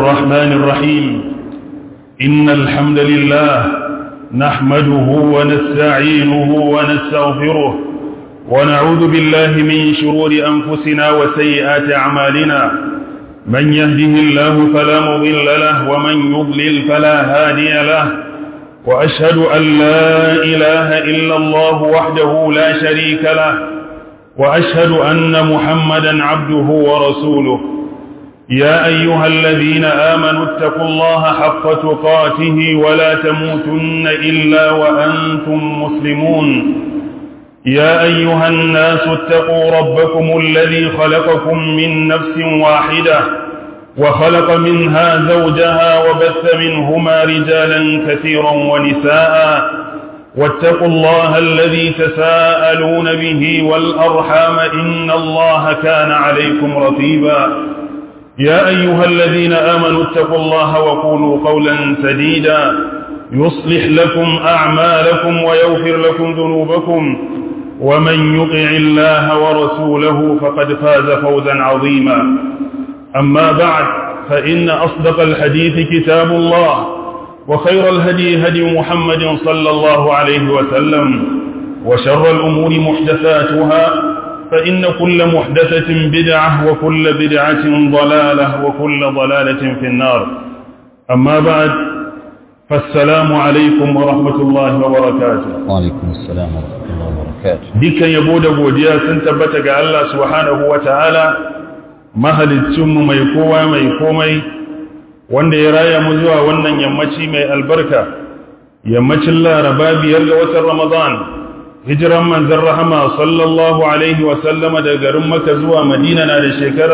الرحمن الرحيم إن الحمد لله نحمده ونستعينه ونستغفره ونعوذ بالله من شرور أنفسنا وسيئات أعمالنا من يهده الله فلا مضل له ومن يضلل فلا هادي له وأشهد أن لا إله إلا الله وحده لا شريك له وأشهد أن محمدا عبده ورسوله يا أيها الذين آمنوا اتقوا الله حق تقاته ولا تموتن إلا وأنتم مسلمون يا أيها الناس اتقوا ربكم الذي خلقكم من نفس واحدة وخلق منها زوجها وبث منهما رجالا كثيرا ونساء واتقوا الله الذي تساءلون به والأرحام إن الله كان عليكم رقيبا يا أيها الذين آمنوا اتقوا الله وقولوا قولا سديدا يصلح لكم أعمالكم ويغفر لكم ذنوبكم ومن يطع الله ورسوله فقد فاز فوزا عظيما أما بعد فإن أصدق الحديث كتاب الله وخير الهدي هدي محمد صلى الله عليه وسلم وشر الأمور محدثاتها فإن كل محدثة بدعة وكل بدعة ضلالة وكل ضلالة في النار أما بعد فالسلام عليكم ورحمة الله وبركاته وعليكم السلام ورحمة الله وبركاته dukkan yabo da godiya sun tabbata ga Allah subhanahu wata'ala mahalicinmu mai kowa mai komai wanda ya raya mu zuwa wannan yammaci mai albarka yammacin laraba biyar ga watan ramadan hijiran manzan rahama sallallahu alaihi wasallama da garin maka zuwa madina na da shekara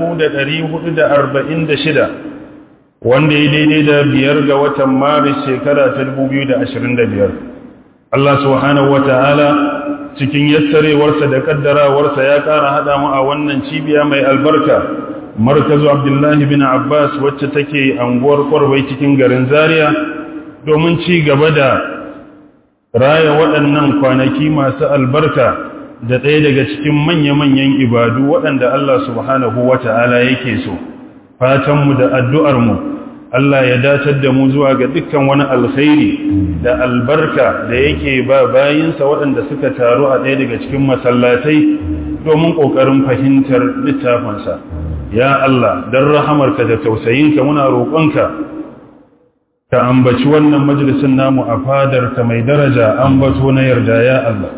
1446 wanda ya daidai da biyar ga watan maris shekara ta 2025 Allah subhanahu wa ta'ala cikin yassarewarsa da kaddarawarsa ya ƙara haɗa mu a wannan cibiya mai albarka markazu abdullahi bin abbas wacce take anguwar kwarwai cikin garin zaria domin ci gaba da raya waɗannan kwanaki masu albarka da ɗaya daga cikin manya-manyan ibadu waɗanda Allah subhanahu wa ta'ala yake so fatanmu da addu'armu Allah ya datar da mu zuwa ga dukkan wani alkhairi da albarka da yake ba bayinsa waɗanda suka taru a ɗaya daga cikin masallatai domin ƙoƙarin fahimtar littafinsa. Ya Allah, don rahamarka da tausayinka muna roƙonka, ka ambaci wannan majalisun namu a fadarka mai daraja ambato na yarda ya Allah.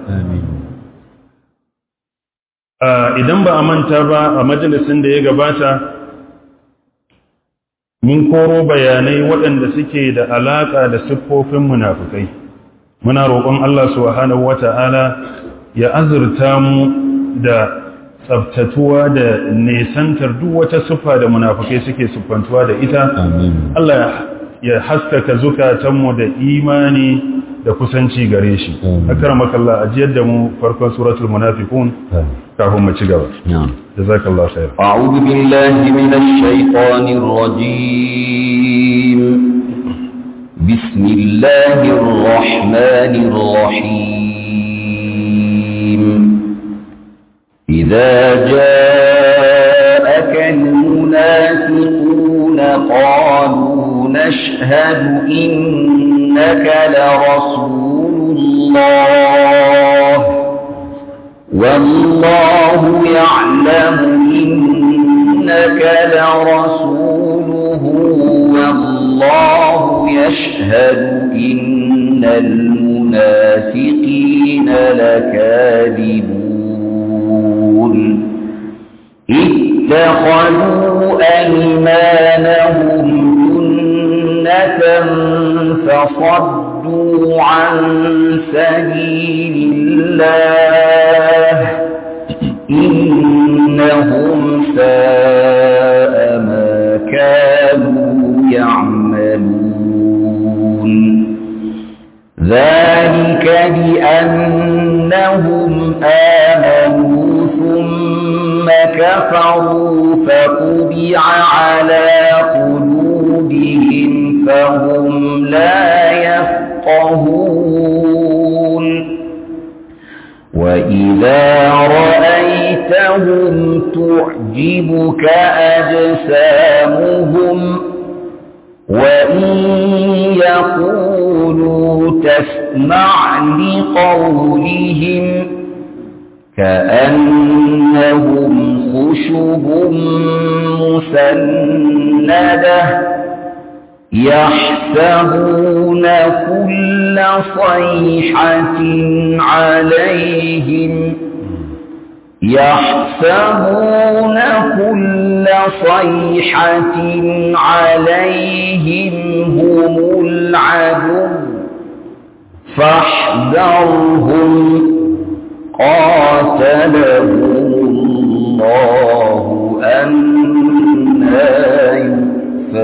Idan ba a manta ba a majalisun da ya gabata, mun koro bayanai waɗanda suke da alaƙa da siffofin munafukai muna roƙon Allah subhanahu wata'ala ya azurta mu da tsabtatuwa da nesantar duk wata siffa da munafukai suke siffantuwa da ita Allah ya haskaka zukatanmu da imani da kusanci gare shi akramakallah ajiyar da mu farkon suratul munafiqun kafin mu ci gaba جزاك الله خير أعوذ بالله من الشيطان الرجيم بسم الله الرحمن الرحيم إذا جاءك المنافقون قالوا نشهد إنك لرسول الله والله يعلم إنك لرسوله والله يشهد إن المنافقين لكاذبون اتخذوا أيمانهم جنة فصدوا عن سبيل الله إنهم ساء ما كانوا يعملون ذلك بأنهم آمنوا ثم كفروا فطبع على قلوبهم فهم لا يفقهون وإذا رأيتهم تعجبك أجسامهم تقولوا تسمع لقولهم كأنهم خشب مسندة يحسبون كل صيحة عليهم يحسبون كل صيحة عليهم هم العدو فاحذرهم قاتلهم الله أنا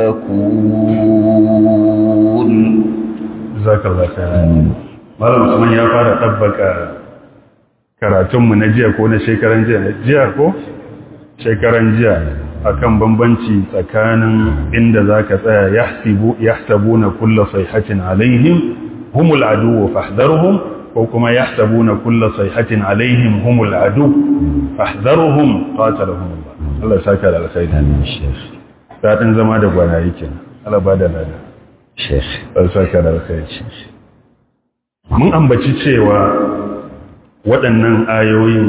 يؤفكون جزاك الله خيرا malam Usman ya fara tabbaka karatunmu na jiya ko na shekaran jiya jiya ko shekaran jiya akan bambanci tsakanin inda zaka tsaya yahsibu yahsabuna kullu sayhatin alaihim humul adu fahdharhum ko kuma yahsabuna kullu sayhatin alaihim humul adu fahdharhum qatalahum Allah Allah ya saka da alkhairi Sheikh dadin zama da gwanaye kenan Allah ba da lada Sheikh Allah ya saka da alkhairi mun ambaci cewa waɗannan ayoyin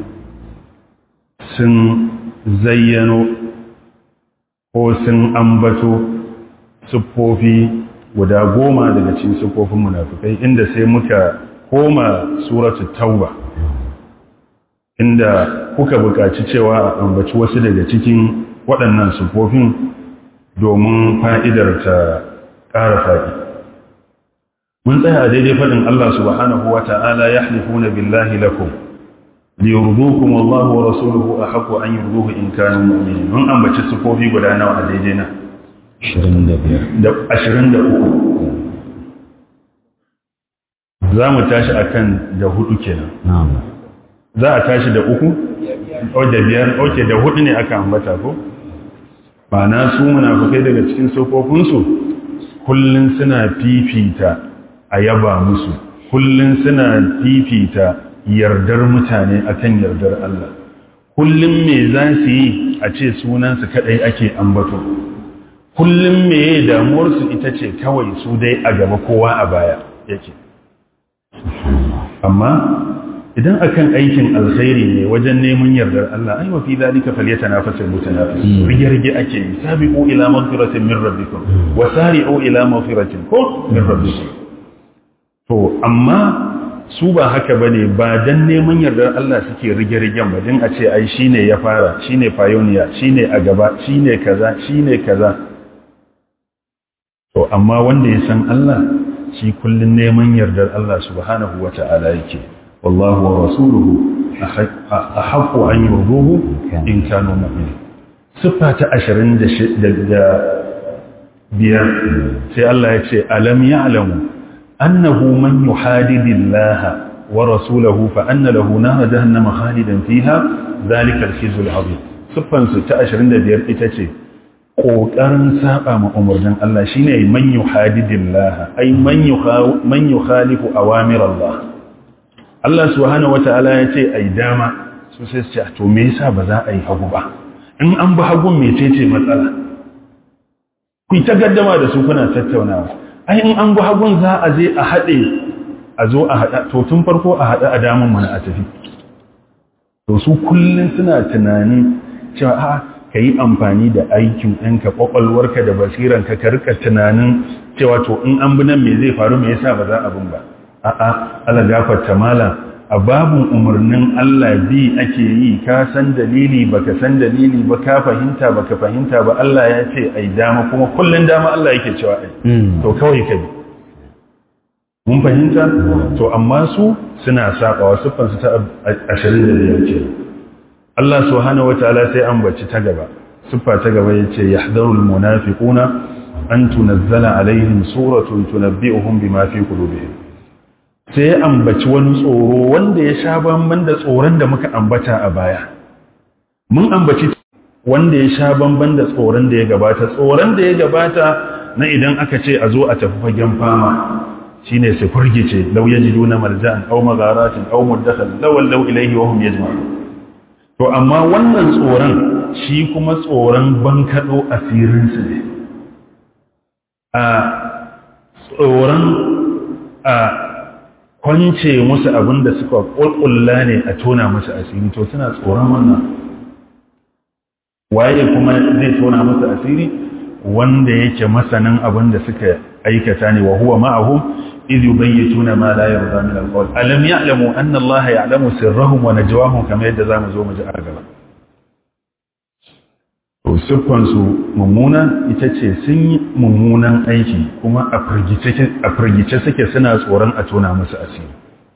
sun zayyano ko sun ambato siffofi guda goma daga cikin siffofin munafikai inda sai muka koma suratu tauba inda kuka buƙaci cewa a ambaci wasu daga cikin waɗannan siffofin domin fa'idar ta ƙara faɗi mun tsaya a daidai faɗin Allah subhanahu wa ta'ala ya halifuna billahi lakum liyurdukum wallahu wa rasuluhu ahqqu an yurduhu in kanu mu'minin mun ambaci sifofi guda nawa a daidai na 25 da 23 za mu tashi akan da hudu kenan na'am za a tashi da uku o da biyar oke da hudu ne aka ambata ko ba na su munafukai daga cikin sifofinsu kullun suna fifita a yaba musu kullun suna fifita yardar mutane akan yardar Allah kullum me za su yi a ce sunansu kadai ake ambato kullum me damuwarsu ita ce kawai su dai a gaba kowa a baya yake amma idan akan aikin alkhairi ne wajen neman yardar Allah ai wa fi zalika falyatanafasul mutanafisun rige-rige ake yi sabiqu ila maghfiratin min rabbikum wa sari'u ila maghfiratin ko min rabbikum to amma su ba haka bane ba dan neman yardar Allah suke rige-rigen ba din a ce ai shine ya fara shine pioneer shine a gaba shine kaza shine kaza to amma wanda ya san Allah shi kullun neman yardar Allah subhanahu wata'ala yake والله ورسوله أحق أن يرضوه إن كانوا مؤمنين صفة أشرين بيار سي الله يتشي ألم يعلموا أنه من يحادد الله ورسوله فأن له نار جهنم خالدا فيها ذلك الخزي العظيم صفة ستة أشرين بيار إتشي ƙoƙarin saba ma umarnin Allah shine man yuhadidillah ay man man yukhalifu awamir Allah Allah subhanahu wata'ala ya ce ai dama su sai su ce to me yasa ba za a yi hagu ba in an bi hagun mecece matsala ku ta gaddama da su kuna tattaunawa ai in an bi hagun za a je a haɗe a zo a haɗa to tun farko a haɗa a damun mana a tafi to su kullum suna tunanin cewa a ka yi amfani da aikin ɗinka ƙwaƙwalwarka da basiranka ka rika tunanin cewa to in an bi nan me zai faru me yasa ba za a bin ba a'a ala gafarta mala a babun umarnin Allah bi ake yi ka san dalili baka san dalili ba ka fahimta baka fahimta ba Allah ya ce ai dama kuma kullun dama Allah yake cewa ai to kawai ka bi mun fahimta to amma su suna sabawa siffan su ta 25 ce Allah subhanahu wataala sai an baci ta gaba siffa ta gaba yace yahdharul munafiquna an tunazzala alaihim suratun tunabbi'uhum bima fi qulubihim sai ya ambaci wani tsoro wanda ya sha bamban da tsoron da muka ambata a baya mun ambaci wanda ya sha bamban da tsoron da ya gabata tsoron da ya gabata na idan aka ce a zo a tafi fagen fama shine su furgice law yajiduna marja'an aw magharatin aw muddakhal law law ilayhi wa hum yajma'un to amma wannan tsoron shi kuma tsoron bankado asirin su ne a tsoron a kwance musu abin da suka ƙulƙulla ne a tona musu asiri to suna tsoron wannan waye kuma zai tona musu asiri wanda yake masanin abin da suka aikata ne wa huwa ma'ahum idh yubayyituna ma la yarda min al-qawl alam ya'lamu anna Allah ya'lamu sirrahum wa najwahum kamar yadda zamu zo mu ji a gaba to siffan su mummuna ita ce sun yi mummunan aiki kuma a firgice a firgice suke suna tsoron a tona musu asiri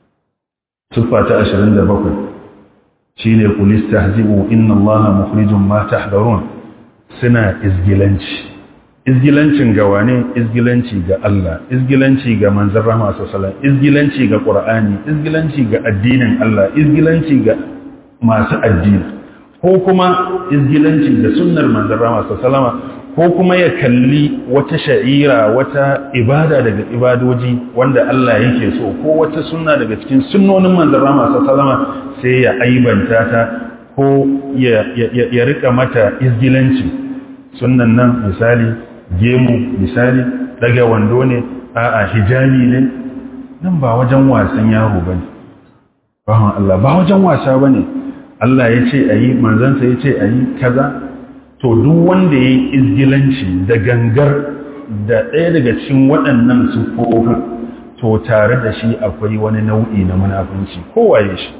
siffa ta 27 shine qul istahzi'u inna Allah mukhrijum ma tahdharun suna izgilanci izgilancin ga wane izgilanci ga Allah izgilanci ga manzon rahama sallallahu izgilanci ga qur'ani izgilanci ga addinin Allah izgilanci ga masu addini ko kuma izgilanci da sunnar manzon rahama sallallahu ko kuma ya kalli wata sha'ira wata ibada daga ibadoji wanda Allah yake so ko wata sunna daga cikin sunnonin manzon rahama sallallahu sai ya aibanta ta ko ya ya rika mata izgilanci sunnan nan misali gemu misali daga wando ne a'a hijabi ne nan ba wajen wasan yaro bane bawan Allah ba wajen wasa bane Allah ya ce ayi manzansa ya ce ayi kaza to duk wanda yayi izgilanci da gangar da ɗaya daga cikin waɗannan sufofin to tare da shi akwai wani nau'i na munafunci kowaye shi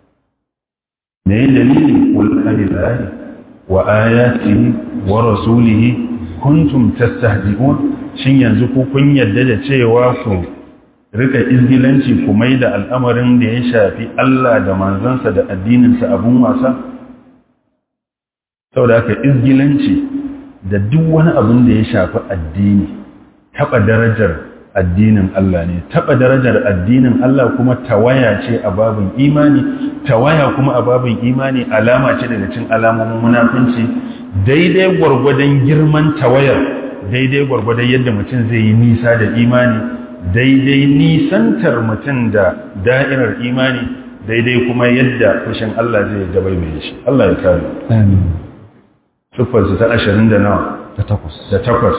ne dalili qul lillahi wa ayatihi wa rasulihi kuntum tastahzi'un shin yanzu ku kun yadda da cewa ku rika izgilanci ku mai da al'amarin da ya shafi Allah da manzansa da addininsa abun wasa saboda haka izgilanci da duk wani abin da ya shafi addini taba darajar addinin Allah ne taba darajar addinin Allah kuma tawaya ce a babin imani tawaya kuma a babin imani alama ce daga cikin alamomin munafunci daidai gwargwadon girman tawayar daidai gwargwadon yadda mutum zai yi nisa da imani daidai nisantar mutum da da'irar imani daidai kuma yadda fushin Allah zai dabai mai shi Allah ya kare siffarsu ta ashirin da nawa da takwas da takwas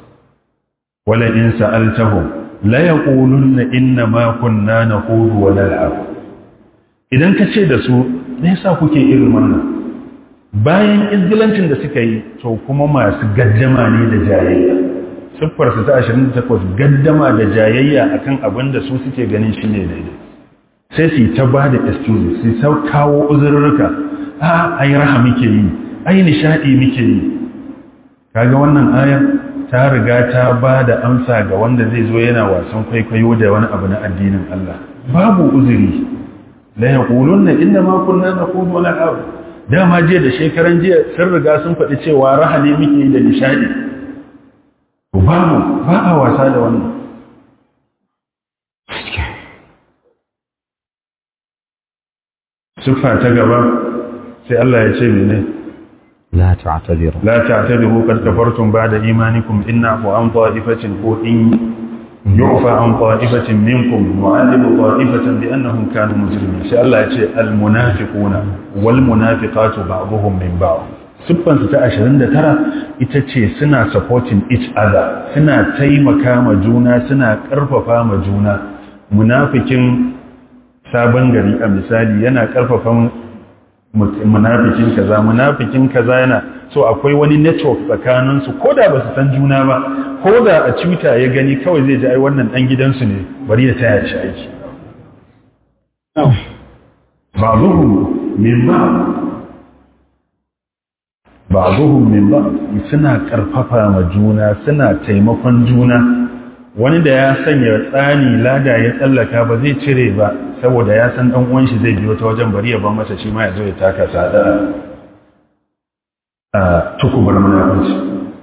wala in sa'altahu la yaqulunna inna ma kunna naqudu wa nal'ab idan ka ce da su me yasa kuke irin wannan bayan izgilancin da suka yi to kuma masu gaddama ne da jayayya siffarsu ta 28 gaddama da jayayya akan abin da su suke ganin shi ne daidai sai su ta ba da excuses su ta kawo uzurruka a ai raha muke yi ai nishadi muke yi kaga wannan ayar ta riga ta ba da amsa ga wanda zai zo yana wasan kwaikwayo da wani abu na addinin Allah babu uzuri la yaqulunna inna ma kunna naqudu wa nal'ab dama jiya da shekaran jiya sun riga sun faɗi cewa raha ne muke yi da nishadi babu ba a wasa da wannan siffa ta gaba sai Allah ya ce mene la ta'tadiru la ta'tabiru qad kafartum ba'da imanikum inna fu an ta'ifatin ko in yu'fa an ta'ifatin minkum nu'adibu ta'ifatan bi annahum kanu mujrimin sai Allah ya ce al munafiquna wal munafiqatu ba'dhum min ba'd siffansu ta 29 ita ce suna supporting each other suna taimaka ma juna suna karfafa ma juna munafikin sabon gari a misali yana karfafa munafikin kaza munafikin kaza yana so akwai wani network tsakaninsu ko da ba su san juna ba ko da a twitter ya gani kawai zai ji ai wannan dan gidansu ne bari ya taya shi aiki ba'dhum min ba'd ba'dhum min ba'd suna karfafa ma juna suna taimakon juna wani da ya sanya tsani lada ya tsallaka ba zai cire ba saboda ya san dan uwan shi zai biyo ta wajen bari ya ban masa shi ma ya zo ya taka sada a tukubar munafici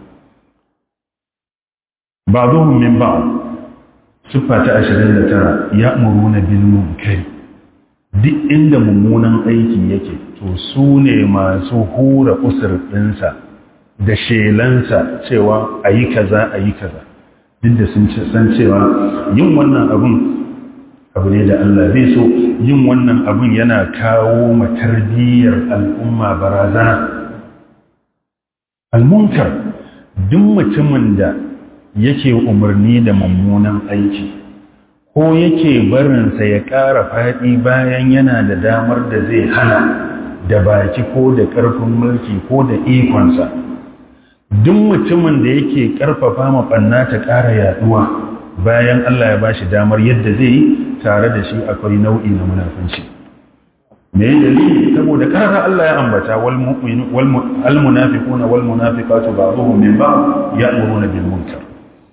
ba'dhum min ba'd siffa ta 29 ya'muruna bil munkar duk inda mummunan aiki yake to su ne masu hura usur ɗinsa da shelansa cewa a yi kaza a yi kaza duk da sun san cewa yin wannan abin abu ne da Allah zai so yin wannan abin yana kawo matarbiyyar al'umma barazana almunkar duk mutumin da yake umarni da mummunan aiki ko yake barinsa ya ƙara faɗi bayan yana da damar da zai hana da baki ko da ƙarfin mulki ko da ikonsa duk mutumin da yake ƙarfafa maɓanna ta ƙara yaɗuwa bayan Allah ya bashi damar yadda zai yi tare da shi akwai nau'i na munafunci me dalili saboda ƙara Allah ya ambata wal munafiquna wal munafiqatu ba'dhum min ba'd ya'muruna bil munkar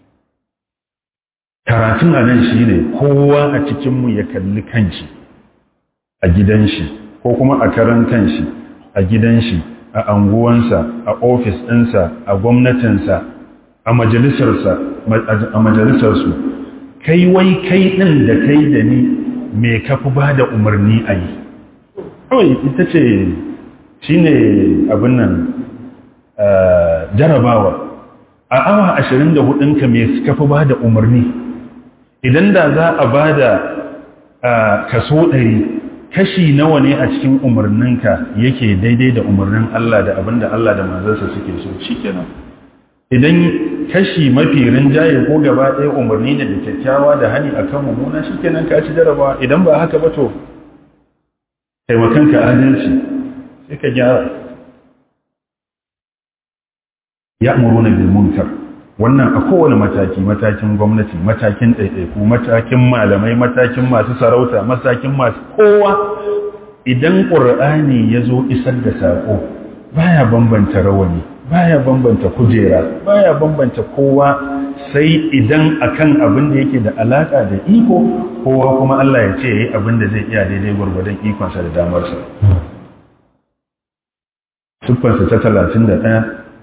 karatun a nan shi ne kowa a cikinmu ya kalli kanshi a gidan shi ko kuma a karan kanshi a gidan shi a anguwansa a ofis ɗinsa a gwamnatinsa a majalisarsa a majalisarsu kai wai kai ɗin da kai da ni me kafi ba da umarni a yi kawai ita ce shi ne abin nan jarabawa a awa ashirin da hudunka me kafi ba da umarni idan da za a ba da kaso ɗari kashi nawa ne a cikin umarninka yake daidai da umarnin Allah da abinda Allah da manzansa suke so shi kenan idan kashi mafi rinjaye ko gaba ɗaya umarni ne da kyakkyawa da hani a kan mummuna shi kenan ka ci jarabawa idan ba haka ba to taimakanka adalci sai ka gyara ya muruna bil munkar wannan a kowane mataki matakin gwamnati matakin ɗaiɗaiku matakin malamai matakin masu sarauta matakin masu kowa idan ƙur'ani ya zo isar da saƙo baya bambanta rawani baya bambanta kujera baya bambanta kowa sai idan akan abin da yake da alaƙa da iko kowa kuma Allah ya ce ya yi abin da zai iya daidai gwargwadon ikonsa da damarsa siffarsa ta talatin da ɗaya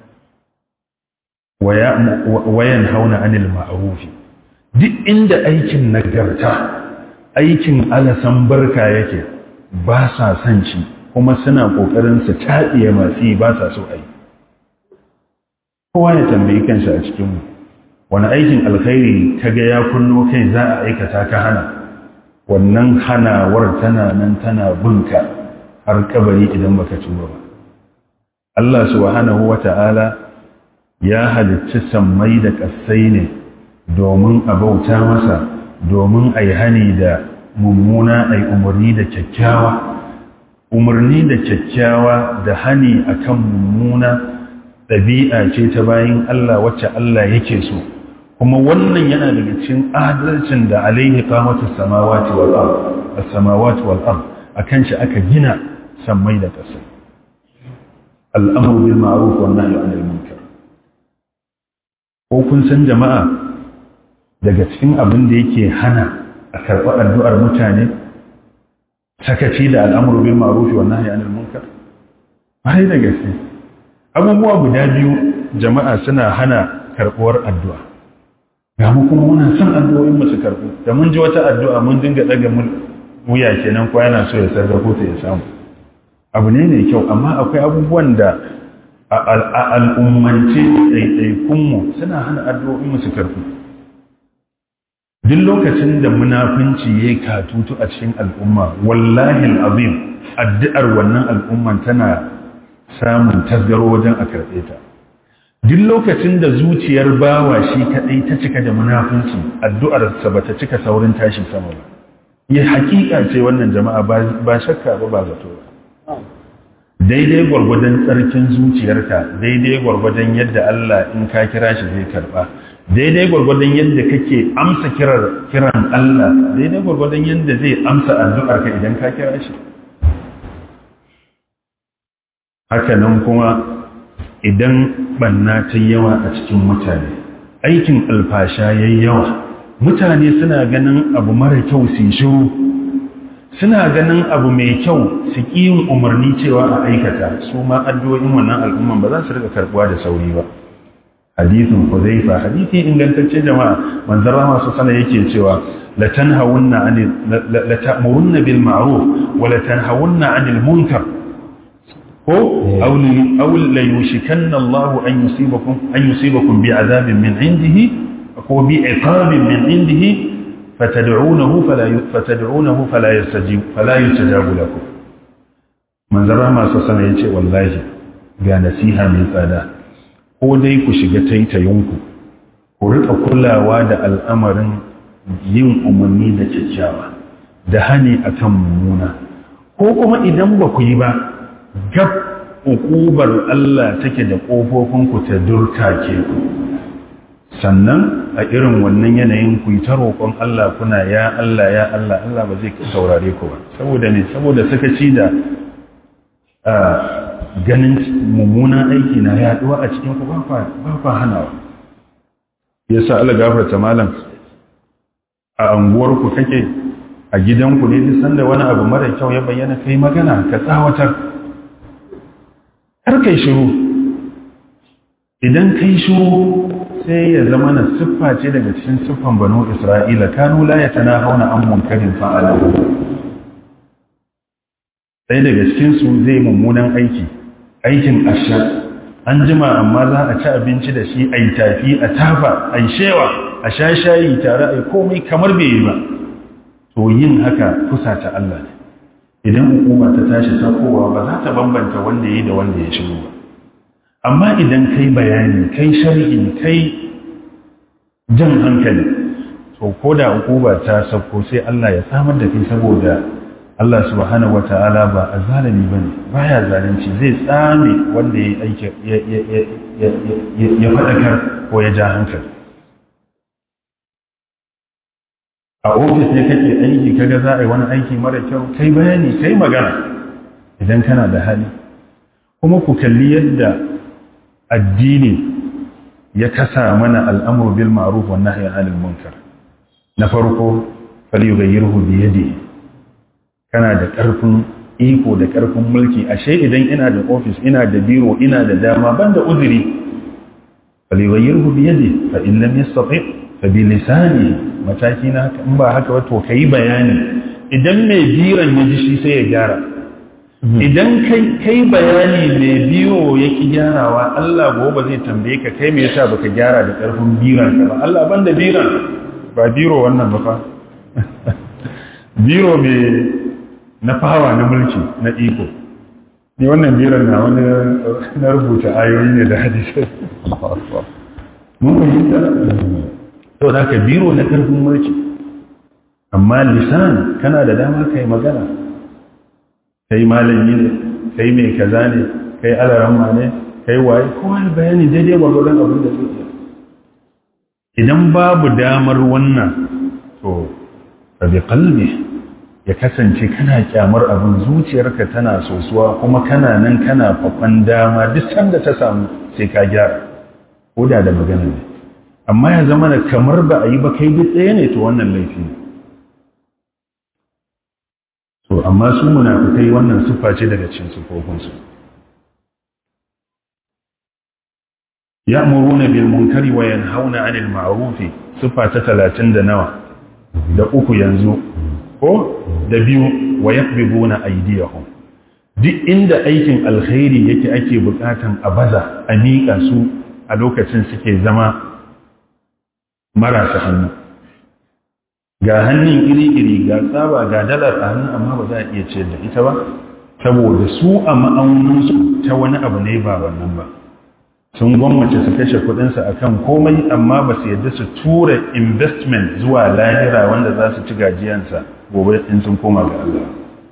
wayan hauna anil ma'arufi duk inda aikin nagarta aikin alasan barka yake ba sa son shi kuma suna kokarin su taɗiye masu yi ba sa so a yi kowa ya tambayi kansa a cikinmu wani aikin alkhairi ka ga ya kunno kai za a aikata ka hana wannan hanawar tana nan tana bunka har kabari idan baka tuba ba Allah subhanahu wa ta'ala ya halicci sammai da ƙasai ne domin a bauta masa domin a yi hani da mummuna a yi umarni da kyakkyawa umarni da kyakkyawa da hani a kan mummuna ɗabi'a ce ta bayan Allah wacce Allah yake so kuma wannan yana daga cikin adalcin da alaihi kamata samawati wal ard as-samawati wal ard akan shi aka gina sammai da ƙasai al'amru bil ma'ruf wan nahyi 'anil munkar ko kun san jama'a daga cikin abin da yake hana a karɓi addu'ar mutane sakaci da al'amuru bil ma'ruf wa nahyi anil munkar bai da gaske abubuwa guda biyu jama'a suna hana karɓuwar addu'a ga mu kuma muna son addu'o'in mu su karɓu da mun ji wata addu'a mun dinga daga mun wuya kenan ko yana so ya sarrafo ta ya samu abu ne mai kyau amma akwai abubuwan da a al'ummance ɗaiɗaikunmu suna hana addu'o'in mu su karɓu duk lokacin da munafunci ya yi katutu a cikin al'umma wallahi azim addu'ar wannan al'umman tana samun tasgaro wajen a karɓe ta duk lokacin da zuciyar bawa shi kaɗai ta cika da munafunci addu'arsa ba ta cika saurin tashi sama ba ya hakika ce wannan jama'a ba shakka ba ba zato ba daidai gwargwadon tsarkin zuciyarka daidai gwargwadon yadda Allah in ka kira shi zai karba daidai gwargwadon yadda kake amsa kiran Allah daidai gwargwadon yadda zai amsa addu'arka idan ka kira shi hakanan kuma idan banna ta yawa a cikin mutane aikin alfasha yayi yawa mutane suna ganin abu mara kyau su shiru suna ganin abu mai kyau su yin umarni cewa a aikata su ma addu'o'in wannan al'umman ba za su rika karbuwa da sauri ba hadithin Huzaifa hadithi ingantacce jama'a manzara masu sana yake cewa la tanhawunna anil la ta'murunna bil ma'ruf wa la tanhawunna 'anil munkar ko aw aw la yushikanna Allah an yusibakum an yusibakum bi'adabin min 'indihi ko bi'iqabin min 'indihi fatad'unahu fala fatad'unahu fala yastajib fala yustajabu lakum manzara masu sana yace wallahi ga nasiha mai tsada ko dai ku shiga taitayinku ku ku rika kulawa da al'amarin yin umarni da kyakkyawa da hani akan mummuna ko kuma idan ba ku yi ba gab ukubar Allah take da ƙofofin ku ta durta ke ku sannan a irin wannan yanayin ku yi ta roƙon Allah kuna ya Allah ya Allah Allah ba zai saurare ku ba saboda ne saboda sakaci da ganin mummunan aiki na yaduwa a cikin ku ba ba hanawa yasa Allah gafarta malam a anguwar ku kake a gidanku ne duk sanda wani abu mara kyau ya bayyana kai magana ka tsawatar har kai shiru idan kai shiru sai ya zama na siffa ce daga cikin siffan banu isra'ila kanu la ya tana hauna an munkarin fa'ala sai daga cikinsu zai mummunan aiki aikin asha an jima amma za a ci abinci da shi a yi tafi a tafa a yi shewa a sha shayi tare a yi komai kamar bai yi ba to yin haka kusa ta Allah ne idan hukuma ta tashi sakowa ba za ta bambanta wanda ya yi da wanda ya shigo ba amma idan kai bayani kai shari'i kai jan hankali to ko da hukuma ta sauko sai Allah ya samar da kai saboda Allah subhanahu wata'ala ba a zalimi ba ne ba ya zalunci zai tsame wanda ya aiki ya faɗakar ko ya ja hankali a ofis ne kake aiki kaga za a yi wani aiki mara kyau kai bayani kai magana idan kana da hali kuma ku kalli yadda addini ya kasa mana al'amur bil ma'ruf wa nahyi anil munkar na farko falyughayyirhu bi yadihi kana da ƙarfin iko da ƙarfin mulki ashe idan ina da ofis ina da biro ina da dama ban da uzuri falyughayyirhu bi yadihi fa in lam yastati fa bi lisani mataki na haka in ba haka ba to kai bayani idan mai biran ya ji shi sai ya gyara idan kai bayani mai biyo ya ki gyarawa Allah gobe zai tambaye ka kai me yasa baka gyara da karfin biran ka ba Allah banda biran ba biro wannan ba fa biro mai na fawa na mulki na iko ni wannan biran na wani na rubuta ayoyi ne da hadisai mun fahimta to da ka biro na karfin mulki amma lisan kana da dama kai magana kai malami ne kai mai kaza ne kai alaramma ne kai waye kowa da bayani daidai gwagwadon abin da zai iya idan babu damar wannan to rabi kalbi ya kasance kana kyamar abin zuciyarka tana sosuwa kuma kana nan kana fafan dama duk sanda ta samu sai ka gyara ko da da magana ne amma ya zama da kamar ba a yi ba kai duk ɗaya ne to wannan laifi ne to amma su munafikai wannan siffa ce daga cikin sufofinsu ya'muruna bil munkari wa yanhauna 'anil ma'ruf siffa ta 30 da nawa da uku yanzu ko da biyu wa yaqbiduna aydiyahum duk inda aikin alkhairi yake ake bukatan a baza a miƙa su a lokacin suke zama marasa hannu ga hannun iri-iri ga tsaba ga dalar a hannun amma ba za a iya ciyar da ita ba saboda su a ma'auninsu ta wani abu ne ba wannan ba sun gwammace su kashe kudinsu a kan komai amma ba su yadda su tura investment zuwa lahira wanda za su ci gajiyansa gobe in sun koma ga Allah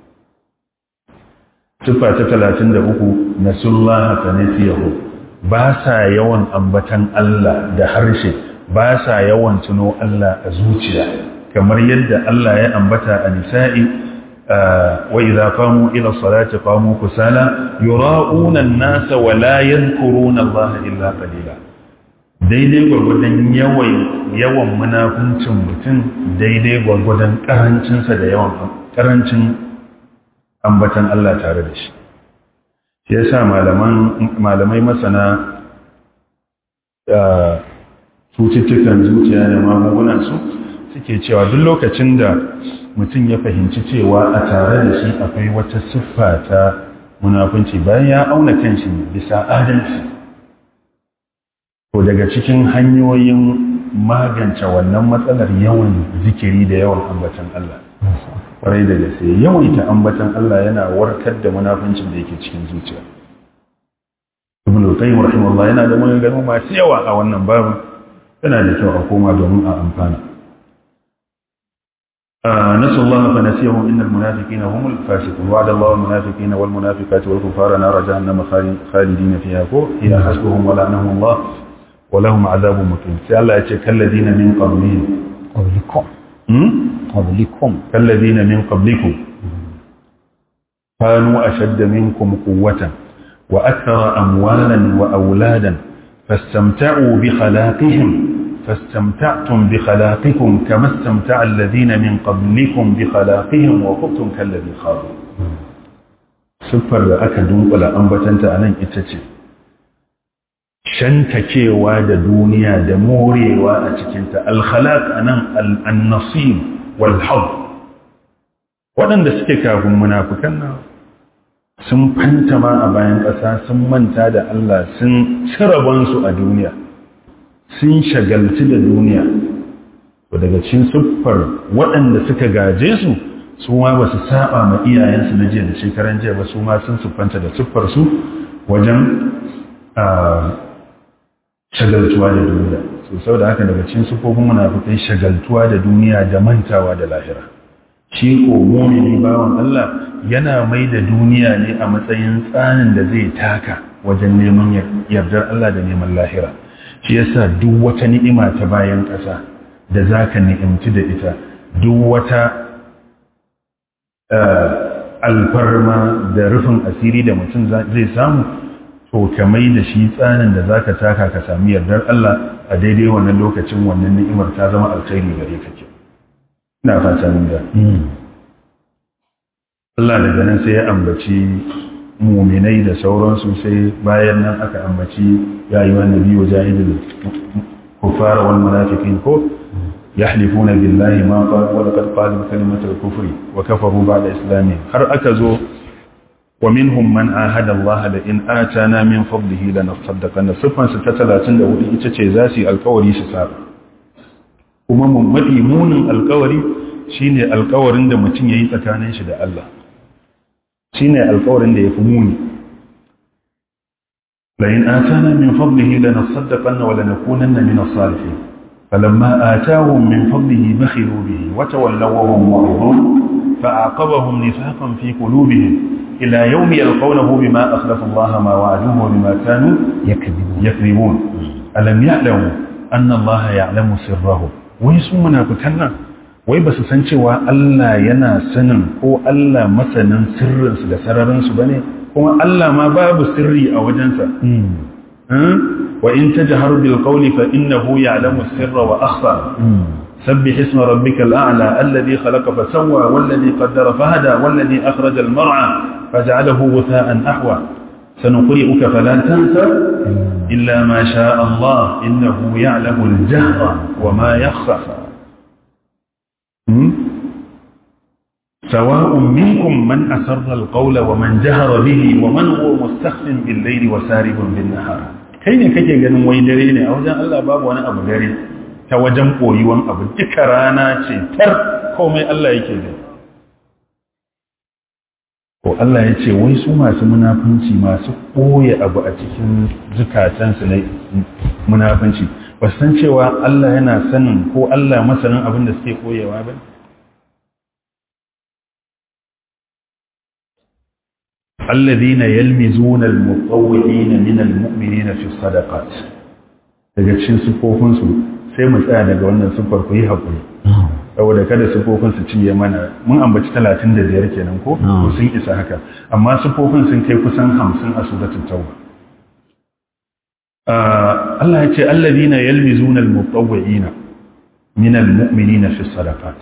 Tuffa ta talatin da uku na sullaha ta nasiyahu ba sa yawan ambatan Allah da harshe ba sa yawan tuno Allah a zuciya kamar yadda Allah ya ambata a nisa'i wa idza qamu ila salati qamu kusala yura'una an-nasa wa la yadhkuruna Allah illa qalila daidai gwargwadon yawan yawan munafincin mutum daidai gwargwadon karancinsa da yawan karancin ambatan Allah tare da shi shi yasa malaman malamai masana cututtukan zuciya da magungunan su suke cewa duk lokacin da mutum ya fahimci cewa a tare da shi akwai wata siffa ta munafunci bayan ya auna kanshi bisa adalci ko daga cikin hanyoyin magance wannan matsalar yawan zikiri da yawan ambatan Allah kwarai da gaske yawaita ambatan Allah yana warkar da munafuncin da yake cikin zuciya ibn al-qayyim rahimahullah yana da maganganu masu yawa a wannan babu yana da kyau a koma domin a amfana نسوا الله فنسيهم إن المنافقين هم الفاسقون وعد الله المنافقين والمنافقات والكفار نار جهنم خالدين فيها هي حسبهم ولعنهم الله ولهم عذاب مقيم سي الله يتي كالذين من قبلهم قبلكم قبلكم كالذين من قبلكم كانوا أشد منكم قوة وأكثر أموالا وأولادا فاستمتعوا بخلاقهم فاستمتعتم بخلاقكم كما استمتع الذين من قبلكم بخلاقهم وخبتم كالذي خاضوا siffar da aka dunkula ambatanta a nan ita ce shantakewa da duniya da morewa a cikinta alkhalaq a nan al'annasib walhau waɗanda suke kafin munafukan nan sun fantama a bayan ƙasa sun manta da Allah sun cirabansu a duniya sun shagalci da duniya to daga cikin siffar waɗanda suka gaje su su ma ba su saba ma iyayensu na jiya da shekaran jiya ba su ma sun siffanta da siffar su wajen shagaltuwa da duniya so sau da haka daga cikin siffofin munafikai shagaltuwa da duniya da mantawa da lahira shi ko mumini bawan Allah yana mai da duniya ne a matsayin tsanin da zai taka wajen neman yardar Allah da neman lahira shi yasa duk wata ni'ima ta bayan ƙasa da za ka ni'imci da ita duk wata alfarma da rufin asiri da mutum zai samu to ka mai da shi tsanin da za ka taka ka sami yardar Allah a daidai wannan lokacin wannan ni'imar ta zama alkhairi gare ka ke ina fata mun ga Allah daga nan sai ya ambaci muminai da sauransu sai bayan nan aka ambaci ya yi wani biyu jahilin kufara wal munafiqin ko yahlifuna billahi ma qalu wa laqad qalu kalimatal kufri wa kafaru ba'da islamihim har aka zo wa minhum man ahada Allah la in atana min fadlihi lanasaddaqanna sifan ta 34 ita ce za su yi alkawari su saba kuma mun mafi munin alkawari shine alkawarin da mutum yayi tsakanin shi da Allah shi ne alkawarin da ya fi muni layin atana min fadlihi la nasaddaqanna wa la nakunanna min as-salihin falamma atahum min fadlihi bakhilu bihi wa tawallaw wa hum mu'ridun fa'aqabahum nifaqan fi qulubihim ila yawm yalqawnahu bima akhlafa Allah ma wa'aduhu wa bima kanu yakذibun alam ya'lamu anna Allah ya'lamu sirrahum wai su munafikan nan wai ba su san cewa Allah yana sanin ko Allah masanin sirrinsu da sararinsu ba ne kuma Allah ma babu sirri a wajensa wa in ta jihar bilkauli fa innahu ya'lamu sirra wa akhfa sabbih isma rabbikal a'la alladhi khalaqa fa sawwa walladhi qaddara fa hada walladhi akhraja al mar'a faj'alahu ghutha'an ahwa sanuqri'uka fala tansa illa ma sha'a Allah innahu ya'lamu al jahra wa ma yakhfa سواء منكم من أسر القول ومن جهر به ومن هو مستخف بالليل وسارب بالنهار kai ne kake ganin wai dare ne a wajen Allah babu wani abu dare ta wajen koyuwan abu duka rana ce tar komai Allah yake da ko Allah ya ce wai su masu munafunci masu ɓoye abu a cikin zukatansu na munafunci ba san cewa Allah yana sanin ko Allah masanin abin da suke koyewa ba الذين يلمزون المطوعين من المؤمنين في الصدقات daga cikin sifofinsu sai mu tsaya daga wannan siffar ku yi haƙuri saboda kada sifofin su cinye mana mun ambaci talatin da biyar kenan ko ko sun isa haka amma sifofin sun kai kusan hamsin a suratul tauba Allah ya ce alladhina yalmizuna almutawwi'ina min almu'minina fi sadaqat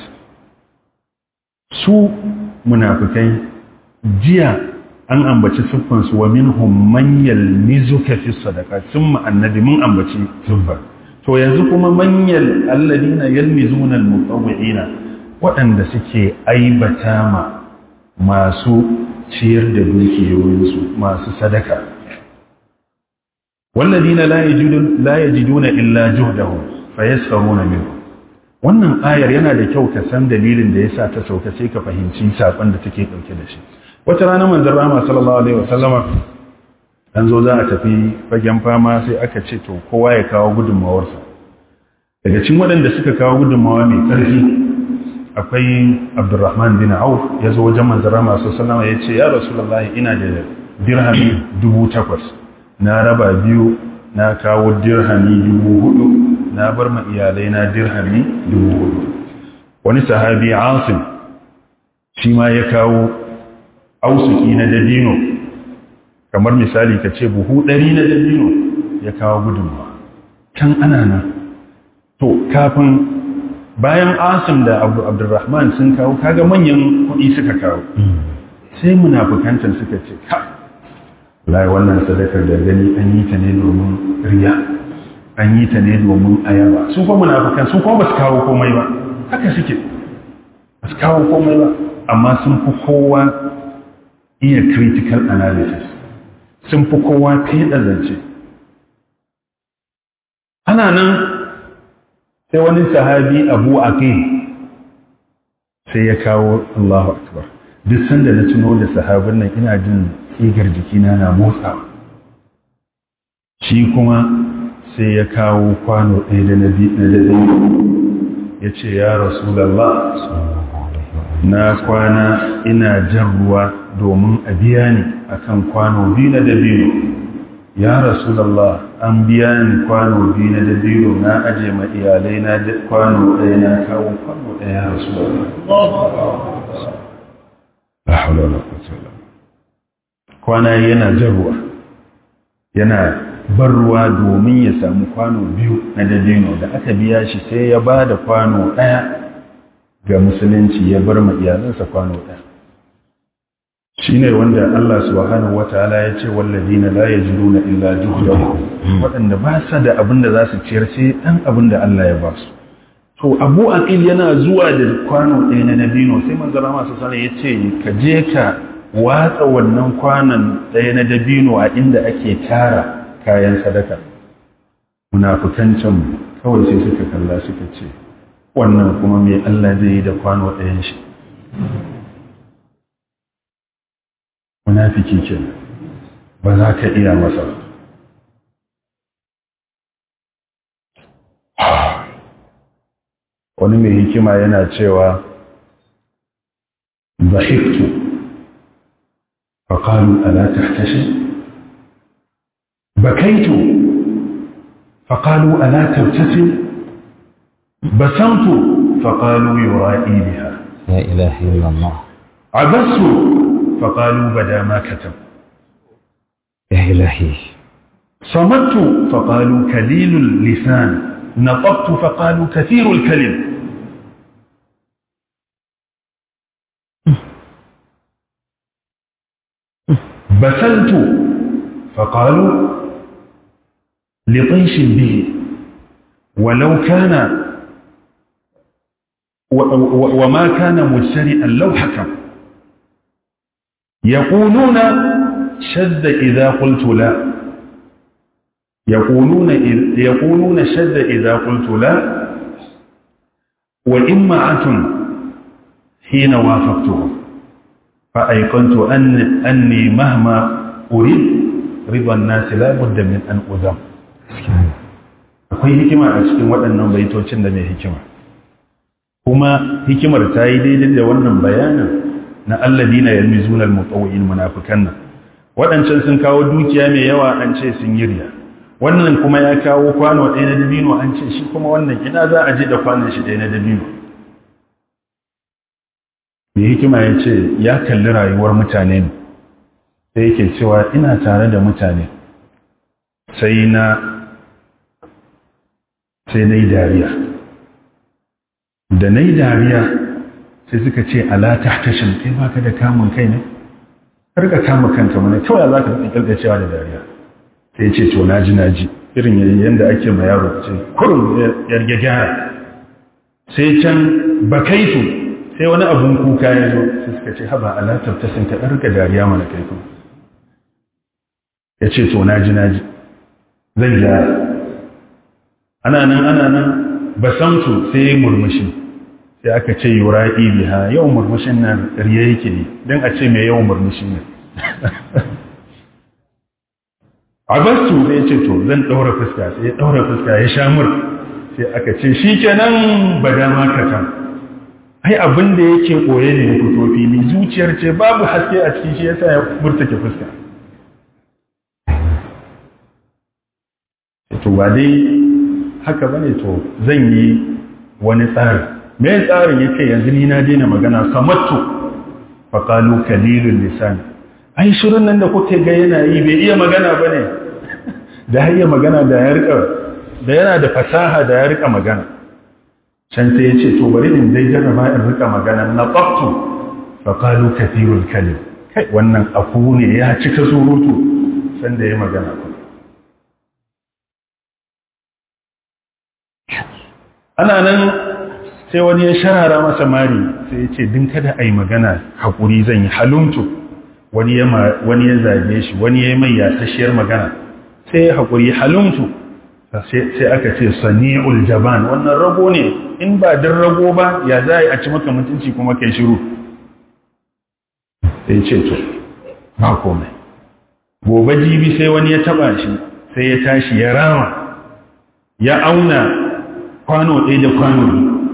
su munafikai jiya an ambaci siffansu wa minhum man yalmizuka fi sadaqat sun annabi mun ambaci siffar to yanzu kuma manyan alladina yalmizuna almutawwi'ina waɗanda suke aibata ma masu ciyar da dukiyoyinsu masu sadaka walladina la yajidun la yajiduna illa juhdahum fayasfaruna minhum wannan ayar yana da kyau ka san dalilin da yasa ta sauka sai ka fahimci sakon da take dauke da shi wata rana manzon Rahama sallallahu alaihi wasallama an zo za a tafi fagen fama sai aka ce to kowa ya kawo gudunmawarsa daga cikin waɗanda suka kawo gudunmawa mai ƙarfi akwai abdurrahman bin auf ya zo wajen manzara masu salama ya ce ya rasulallah ina da dirhami dubu takwas na raba biyu na kawo dirhami dubu hudu na bar ma iyalai na dirhami dubu hudu wani sahabi asim shi ma ya kawo ausuki na dabino kamar misali ka ce buhu ɗari na dabino ya kawo gudunmawa can ana nan to kafin bayan asim da abdurrahman sun kawo kaga manyan kuɗi suka kawo sai munafukantar suka ce ka lai wannan sadakar da gani an yi ta ne domin riya an yi ta ne domin ayaba su kuma munafukan su kuma ba su kawo komai ba haka suke ba su kawo komai ba amma sun fi kowa iya critical analysis sun fi kowa fiye zance ana nan sai wani sahabi abu aqil sai ya kawo Allahu akbar duk sanda na tuno da sahabin nan ina jin tsigar jikina na motsa shi kuma sai ya kawo kwano ɗaya da na da ya ce ya rasulallah na kwana ina jan ruwa domin a biya ni akan kwano biyu na dabino ya rasulallah an biya ni kwano biyu na dabino na aje ma iyalai na kwano ɗaya na kawo kwano ɗaya ya rasulallah la haula wala quwwata illa kwana yana jan ruwa yana bar ruwa domin ya samu kwano biyu na dabino da aka biya shi sai ya ba da kwano ɗaya ga musulunci ya bar ma iyalansa kwano ɗaya shi ne wanda Allah subhanahu wa ta'ala ya ce wallazina la yajiduna illa juhdahum waɗanda ba sa da abin da za su ciyar sai ɗan abin da Allah ya ba su to Abu Aqil yana zuwa da kwano ɗaya na dabino sai manzara masu sana ya ce ka je ka watsa wannan kwanon ɗaya na dabino a inda ake tara kayan sadaka munafukan can kawai sai suka kalla suka ce wannan kuma mai Allah zai yi da kwano ɗayan shi munafiki ke ba za ka iya masa wani mai hikima yana cewa zahiktu faƙalu ala tahtashi bakaitu faƙalu ala tabtasim basamtu faƙalu yura'i biha لا إله إلا الله عبست فقالوا بدا ما كتب يا إلهي صمت فقالوا كليل اللسان نطقت فقالوا كثير الكلم بسلت فقالوا لطيش به ولو كان وما كان مجترئا لو حكم يقولون شذ إذا قلت لا يقولون يقولون شذ إذا قلت لا وإمعة حين وافقتهم فأيقنت أن أني مهما أريد رضا الناس لا بد من أن أذم akwai hikima a cikin waɗannan baitocin da mai hikima kuma hikimar ta yi daidai da wannan bayanin na alladina yalmizuna almutawwi'in munafikan nan waɗancan sun kawo dukiya mai yawa an ce sun yi riya wannan kuma ya kawo kwano ɗaya na dabino an ce shi kuma wannan ina za a je da kwanon shi ɗaya na dabino mai hikima ya ce ya kalli rayuwar mutane ne sai yake cewa ina tare da mutane sai na sai na yi dariya da na yi dariya sai suka ce ala tahtashin kai baka da kamun kai ne har ka kama kanka mana kawai za ka tsakalka cewa da dariya sai ce to naji naji irin yadda ake ma yaro ce kurum yarge gyara sai can bakaitu sai wani abun kuka ya zo sai suka ce haba ala tabtasin ka ɗarka dariya mana kai kuma ya ce to naji naji zan gyara ana nan ana nan basamtu sai murmushi sai aka ce yura'i biha yawan murmushin nan riya yake yi don a ce mai yawan murmushi ne abastu sai ce to zan ɗaura fuska sai ya ɗaura fuska ya sha mur sai aka ce shi kenan ba dama kata ai abin da yake koye ne ya fito fili zuciyar ce babu haske a cikin shi yasa ya murtake fuska to ba dai haka bane to zan yi wani tsari me tsarin yake yanzu ni na daina magana samattu fa qalu kalilul lisan ai shirin nan da kuke ga yana yi bai iya magana bane da iya magana da ya rika da yana da fasaha da ya rika magana can sai ya ce to bari in dai jarraba in rika magana na tsaftu fa qalu kathirul kalim kai wannan aku ne ya cika surutu san da ya magana ana nan sai wani ya sharara masa mari sai ya ce din kada a yi magana haƙuri zan yi halumtu wani ya zage shi wani ya mai yasasshiyar magana sai ya haƙuri halumtu sai aka ce sani'ul jaban wannan rago ne in ba din rago ba ya za a ci maka mutunci kuma kai shiru sai ce to ba komai gobe jibi sai wani ya taba shi sai ya tashi ya rama ya auna kwano ɗaya da kwano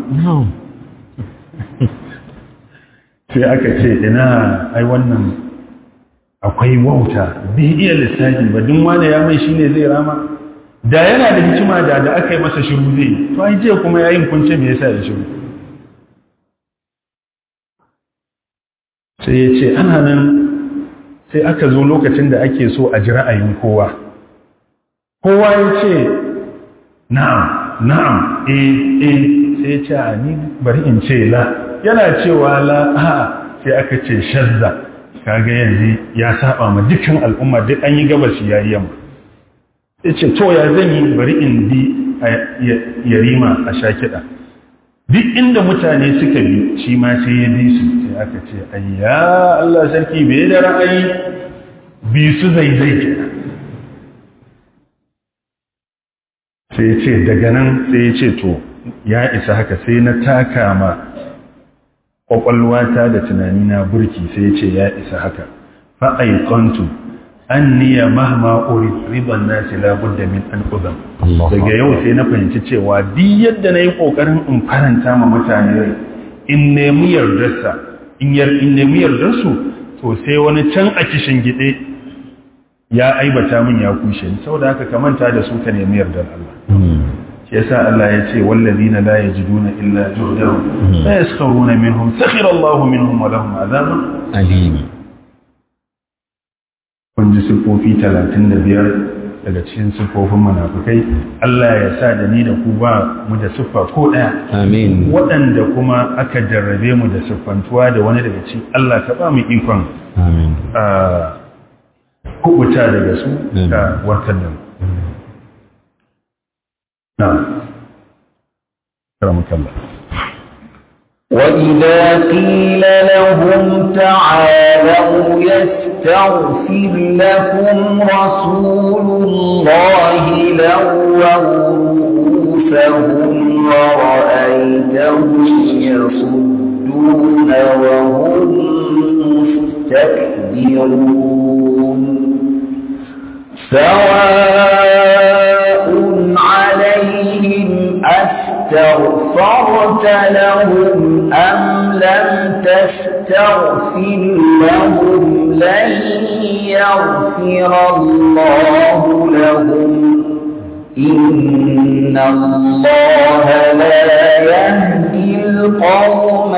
sai aka ce ina ai wannan akwai wauta bai iya lissafi ba duk wanda ya mai shine zai rama da yana da hikima da da aka yi masa shiru zai to ai je kuma yayin kunce me yasa ya shiru sai ya ce ana nan sai aka zo lokacin da ake so a ji ra'ayin kowa kowa ya ce na'am na'am eh eh sai ya ce a ni bari in ce la yana cewa la a'a sai aka ce shazza kaga yanzu ya saba ma dukkan al'umma duk an yi gabas ya yi yamma ya ce to ya zan yi bari in bi yarima a sha kiɗa duk inda mutane suka bi shi ma sai ya bi su sai aka ce ayya Allah sarki bai da ra'ayi bi su zai zai kenan sai ya ce daga nan sai ya ce to ya isa haka sai na taka ma ƙwaƙwalwata da tunanina burki sai ya ce ya isa haka fa'aikontu an niya mahma uri riban nasi labudda min an uzam daga yau sai na fahimci cewa duk yadda na yi ƙoƙarin in faranta ma mutane rai in nemi yardarsa in nemi yardarsu to sai wani can a kishin gide ya aibata min ya kushe ni saboda haka ka manta da su ka nemi yardar Allah shi yasa Allah ya ce wallazina la yajiduna illa juhdahum la yaskharuna minhum sakhira Allahu minhum wa lahum adhabun alim kun ji sifofi 35 daga cikin sifofin munafikai Allah ya sa da ni da ku ba mu da siffa ko daya amin waɗanda kuma aka jarrabe mu da siffantuwa da wani daga cikin Allah ka ba mu ikon amin a kubuta daga su da warkar da mu نعم كرمك الله وإذا قيل لهم تعالوا يستغفر لكم رسول الله لووا رؤوسهم ورأيتهم يصدون وهم مستكبرون سواء عليهم أستغفرت لهم أم لم تستغفر لهم لن يغفر الله لهم إن الله لا يهدي القوم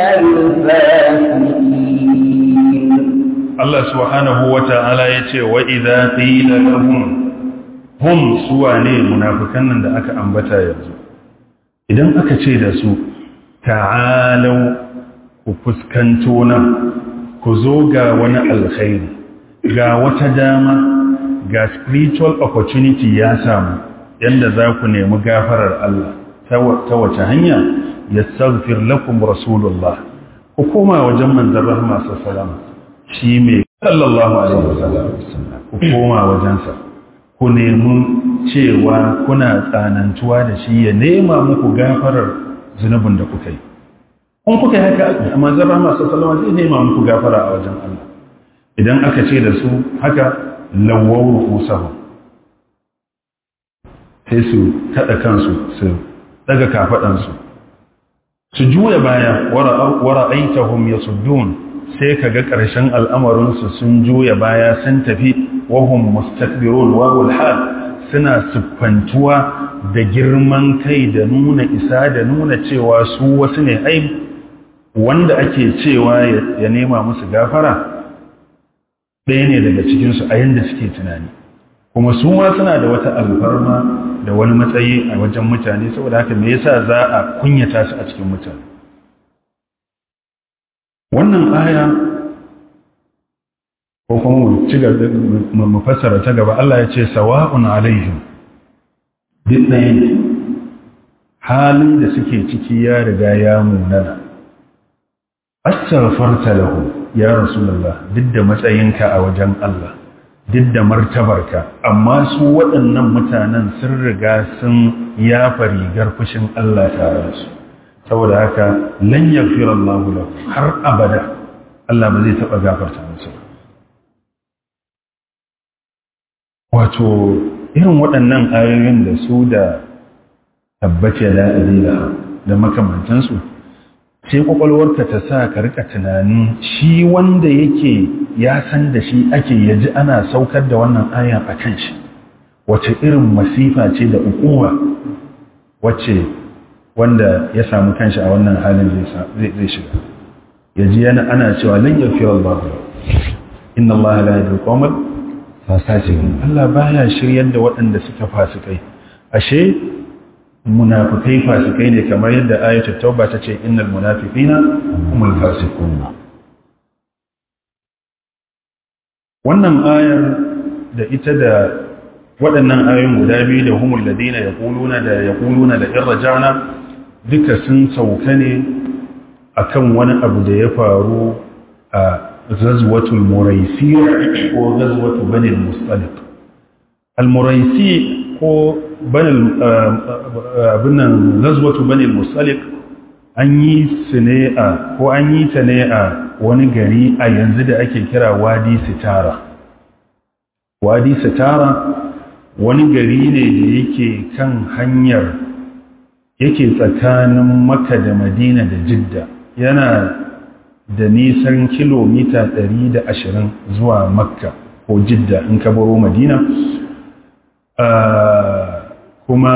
الفاسقين الله سبحانه وتعالى يتي وإذا قيل لهم hum suwa ne munafikan nan da aka ambata yanzu idan aka ce da su ta'alau ku fuskanto nan ku zo ga wani alkhairi ga wata dama ga spiritual opportunity ya samu yanda za ku nemi gafarar Allah ta wace hanya yastaghfir lakum rasulullah ku koma wajen manzon rahma sallallahu shi mai sallallahu alaihi wasallam ku koma wajensa ku nemi cewa kuna tsanantuwa da shi ya nema muku gafarar zunubin da kuka yi. In kuka yi haka a manzan rama sassalama zai nema muku gafara a wajen Allah. Idan aka ce da su haka lawawar usahu sai su taɗa kansu su daga kafaɗansu su juya baya wara aitahum yasuddun sai kaga ƙarshen al'amarinsu sun juya baya sun tafi wahum mustakbirun wawul hal suna siffantuwa da girman kai da nuna isa da nuna cewa su wasu ne ai wanda ake cewa ya nema musu gafara ɗaya ne daga cikinsu a yadda suke tunani kuma su ma suna da wata alfarma da wani matsayi a wajen mutane saboda haka me yasa za a kunyata su a cikin mutane wannan aya ko kuma mu fassara ta gaba Allah ya ce sawa'un alaihim duk ɗaya ne halin da suke ciki ya riga ya munana astaghfarta lahu ya rasulullah duk da matsayinka a wajen Allah duk da martabarka amma su waɗannan mutanen sun riga sun yafa rigar fushin Allah tare da su saboda haka lan yaghfira Allah lahu har abada Allah ba zai taɓa gafarta musu wato irin waɗannan ayoyin da su da tabbace da adila da makamantansu sai kwakwalwarka ta sa ka rika tunanin shi wanda yake ya san da shi ake yaji ana saukar da wannan ayan a kan shi wace irin masifa ce da ukuwa wacce wanda ya samu kanshi a wannan halin zai shiga yaji yana ana cewa lan yaghfira Allah inna Allah la yahdi al-qawmal fasiqin Allah baya shiryar da waɗanda suka fasikai ashe munafikai fasikai ne kamar yadda ayatul tauba ta ce innal munafiqina humul fasiqun wannan ayar da ita da waɗannan ayoyin guda biyu da humul ladina yaquluna da yaquluna da irja'na duka sun sauka ne akan wani abu da ya faru a ghazwatul muraisi ko ghazwatu bani al-mustaliq al-muraisi ko abinan zazwatu bane musalik an yi su ne a ko an yi ta ne a wani gari a yanzu da ake kira wadi sitara wadi sitara wani gari ne da yake kan hanyar yake tsakanin maka da madina da jidda yana da nisan kilomita 120 zuwa makka ko jidda in ka baro madina kuma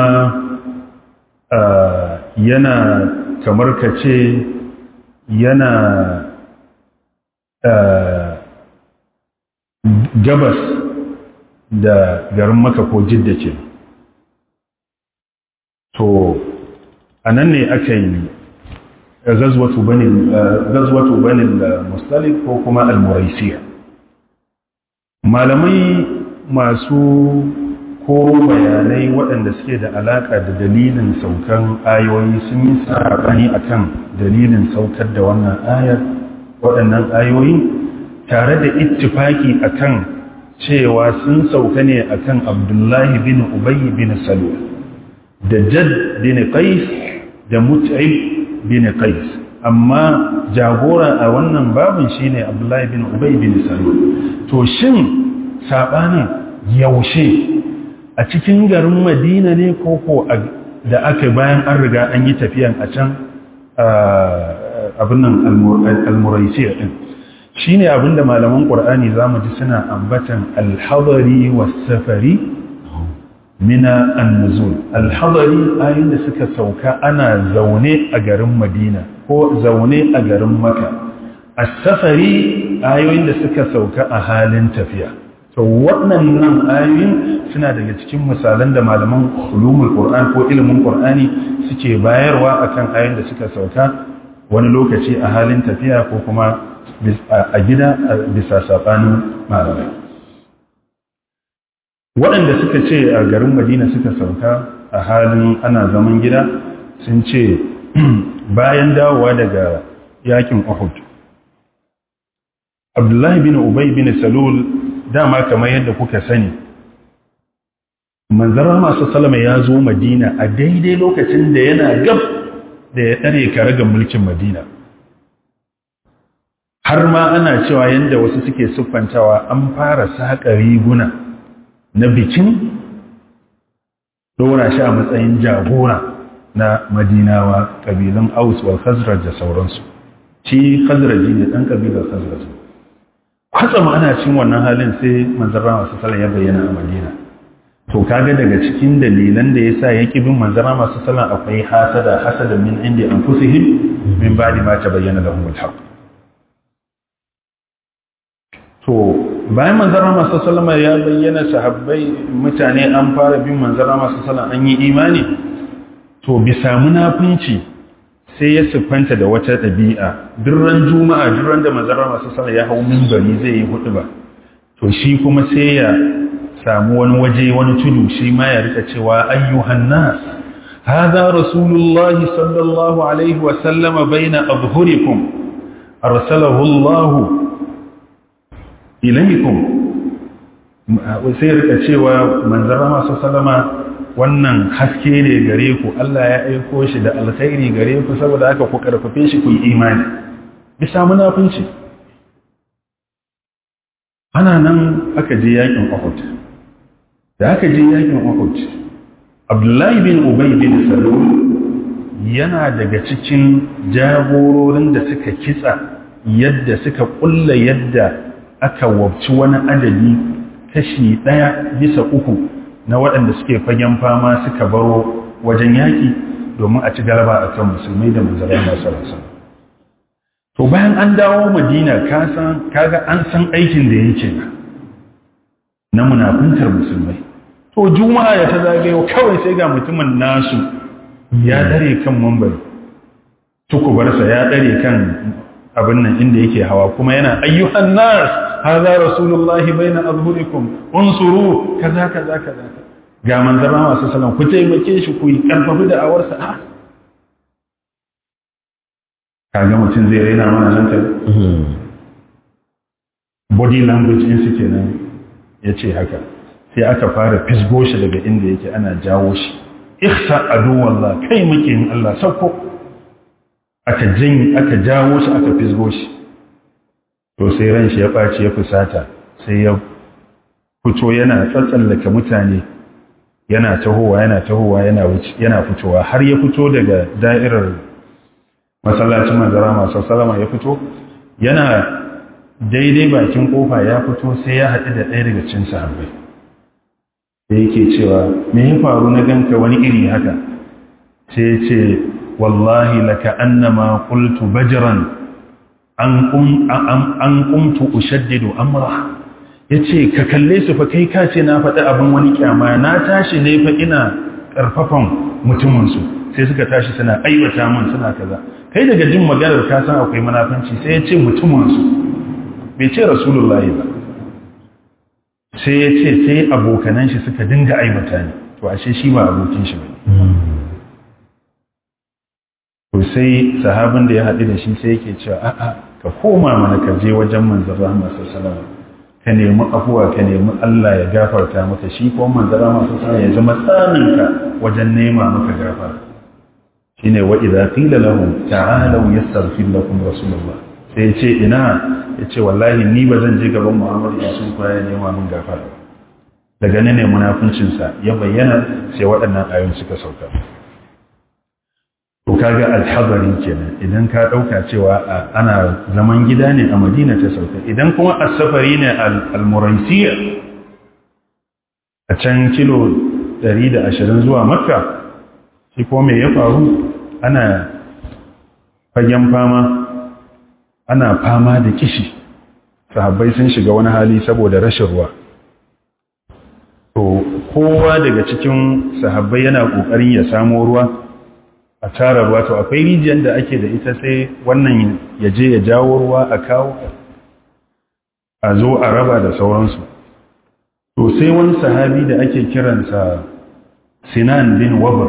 yana kamar ka ce yana gabas da garin maka ko jidda ce to a nan ne aka yi gazwatu banin mustalik ko kuma al-muraisiya malamai masu koro bayanai waɗanda suke da alaƙa da dalilin saukan ayoyi sun yi saɓani a kan dalilin saukar da wannan ayar waɗannan ayoyi tare da ittifaki a kan cewa sun sauka ne a kan abdullahi bin ubayi bin salwa da jad bin qais da mut'ib bin qais amma jagora a wannan babin shine abdullahi bin ubayi bin salwa to shin saɓanin yaushe a cikin garin madina ne koko da aka bayan an riga an yi tafiyan a can abinnan almuraisiyar din shi ne abinda malaman ƙwar'ani za mu ji suna ambatan alhadari wasafari mina annuzul alhadari ayin da suka sauka ana zaune a garin madina ko zaune a garin maka asafari ayoyin da suka sauka a halin tafiya to waɗannan ayoyin suna daga cikin misalan da malaman ulumul qur'an ko ilimin qur'ani suke bayarwa akan ayoyin da suka sauka wani lokaci a halin tafiya ko kuma a gida bisa sabanin malamai waɗanda suka ce a garin madina suka sauka a halin ana zaman gida sun ce bayan dawowa daga yakin uhud abdullahi bin ubay bin salul dama kamar yadda kuka sani manzarar masu salama ya zo madina a daidai lokacin da yana gab da ya ɗare karagar mulkin madina har ma ana cewa yadda wasu suke siffantawa an fara saƙa riguna na bikin ɗora shi a matsayin jagora na madinawa ƙabilun aus wal khazraj da sauransu shi khazraji ne ɗan ƙabilar khazraj kwatsam ana cin wannan halin sai manzara masu sallah ya bayyana a madina to kaga daga cikin dalilan da yasa ya ƙi bin manzara masu sallah akwai hasada hasada min indi anfusihim min ba'di ma tabayyana lahum al-haqq to bayan manzara masu salama ya bayyana sahabbai mutane an fara bin manzara masu salama an yi imani to bisa munafunci sai ya siffanta da wata ɗabi'a durran juma'a durran da manzara masu salama ya hau mimbari zai yi hudu ba to shi kuma sai ya samu wani waje wani tudu shi ma ya rika cewa ayyuhan nas هذا رسول الله صلى الله عليه وسلم بين أظهركم أرسله الله ilaikum sai rika cewa manzara masu salama wannan haske ne gare ku Allah ya aiko shi da alkhairi gare ku saboda aka ku karfafe shi ku yi imani bisa munafunci ana nan aka je yakin Uhud da aka je yakin Uhud Abdullahi bin Ubay bin Salul yana daga cikin jagororin da suka kitsa yadda suka kulla yadda aka wabci wani adadi kashi ɗaya bisa uku na waɗanda suke fagen fama suka baro wajen yaƙi domin a ci galaba a kan musulmai da manzara masu rasa. To bayan an dawo madina kaga an san aikin da yake na munafuntar musulmai. To juma'a ya ta zagayo kawai sai ga mutumin nasu ya ɗare kan mambari. Tukubarsa ya ɗare kan abin nan inda yake hawa kuma yana ayyuhan nas hadha rasulullahi baina azhurikum unsuru kaza kaza kaza ga manzara masu sallam ku taimake shi ku yi karfafi da awarsa a kaga mutum zai raina mana hankali body language in su kenan ya ce haka sai aka fara fisgo shi daga inda yake ana jawo shi ihsa aduwallah kai makiyin Allah sauko aka jin aka jawo shi aka fisgo shi to sai ran shi ya ɓaci ya fusata sai ya fito yana tsatsallaka mutane yana tahowa yana tahowa yana yana fitowa har ya fito daga da'irar masallacin manzara masu salama ya fito yana daidai bakin kofa ya fito sai ya haɗu da ɗaya daga cin sahabbai da yake cewa me ya faru na ganka wani iri haka sai ya ce wallahi laka annama qultu bajran an kum an kumtu ushaddidu amra yace ka kalle su fa kai kace na faɗi abin wani kyama na tashi ne fa ina karfafan mutumin su sai suka tashi suna aiwata min suna kaza kai daga jin maganar ka san akwai munafanci sai ya ce mutumin su bai ce rasulullahi ba sai ya ce sai abokanan shi suka dinga aibata ni to ashe shi ba abokin shi ba to sai sahabin da ya haɗu da shi sai yake cewa a'a ka koma mana ka je wajen manzon rahama sallallahu ka nemi afuwa ka nemi Allah ya gafarta maka shi ko manzon rahama sallallahu ya zama tsaninka wajen nema maka gafara shine wa idza qila lahum ta'alu yastaghfir lakum rasulullah sai ce ina yace wallahi ni ba zan je gaban Muhammad ya sun kwaya nema min gafara daga nan ne munafincin sa ya bayyana sai waɗannan ayoyin suka sauka to kaga alhabari kenan idan ka dauka cewa ana zaman gida ne a Madina ta sauka idan kuma as-safari ne al-Muraisiya a can kilo 120 zuwa Makka shi ko me ya faru ana fagen fama ana fama da kishi sahabbai sun shiga wani hali saboda rashin ruwa to kowa daga cikin sahabbai yana kokarin ya samo ruwa a tara ruwa to akwai rijiyar da ake da ita sai wannan ya je ya jawo ruwa a kawo a zo a raba da sauransu to sai wani sahabi da ake kiransa sinan bin wabar